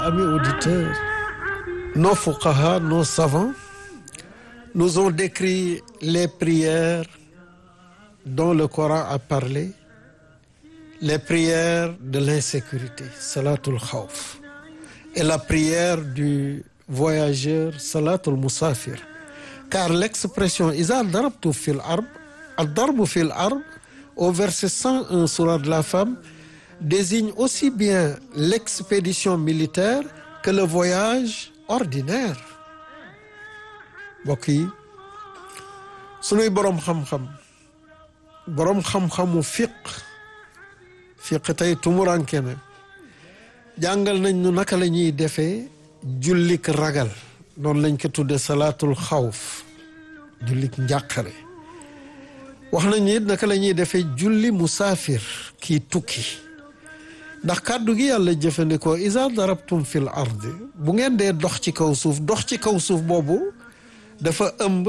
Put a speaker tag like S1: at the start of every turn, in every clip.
S1: Amis auditeurs, nos fuqaha, nos savants nous ont décrit les prières dont le Coran a parlé, les prières de l'insécurité, salatul khawf, et la prière du voyageur, salatul musafir. Car l'expression Iza darabtu fil arb, ad-darbu fil arb, au verset 101 sourate de la femme, désigne aussi bien l'expédition militaire que le voyage ordinaire. mbokk yi sunuy boroom xam-xam boroom xam-xamu fiq fiq tey tumuranke na jàngal nañ nu naka la ñuy defee jullik ragal noonu lañ ko tudde salaatul xawf jullik njàqare wax nañ it naka la ñuy defee julli musaafir kii tukki ndax kàddu gi yàlla jëfandikoo isa darabtum fil ardi bu ngeen dee dox ci kaw suuf dox ci kaw suuf boobu dafa ëmb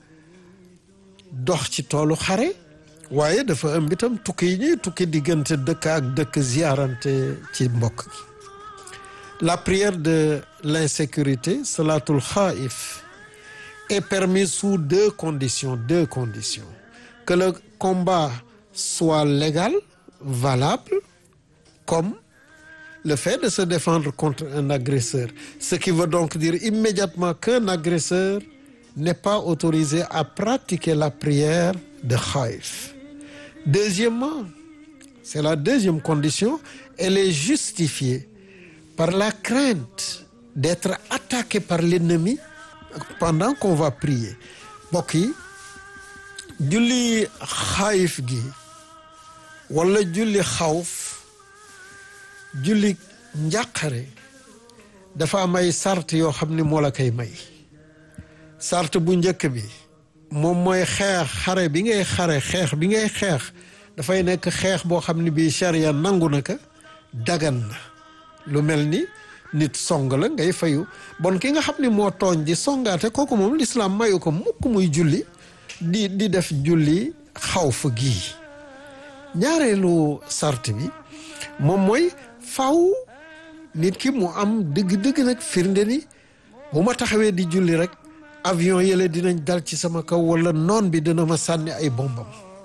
S1: dox ci toolu xare waaye dafa ëmb itam tukki yi ñuy tukki diggante dëkk ak dëkk ziarante ci mbokk gi la prière de l'insécurité salatul xaif est permise sous deux conditions deux conditions que le combat soit légal valable comme le fait de se défendre contre un agresseur ce qui veut donc dire immédiatement qu'un agresseur n'est pas autorisé à pratiquer la prière de Khaïf. Deuxièmement, c'est la deuxième condition, elle est justifiée par la crainte d'être attaqué par l'ennemi pendant qu'on va prier. mbokk yi julli Khaïf gi wala julli xawf julli njàqare dafa am ay sart yoo xam ni moo la koy may sart bu njëkk bi moom mooy xeex xare bi ngay xare xeex bi ngay xeex dafay nekk xeex boo xam ne bii charia nangu na ko dagan na lu mel ni nit song la ngay fayu bon ki nga xam ni moo tooñ di songaate kooku moom lislaam mayu ko mukk muy julli di di def julli xawf gii ñaareelu sart bi moom mooy faw nit ki mu am dëgg-dëgg nag firnde ni bu ma taxawee di julli rek avion yële dinañ dal ci sama kaw wala noon bi dina ma sànni ay bombam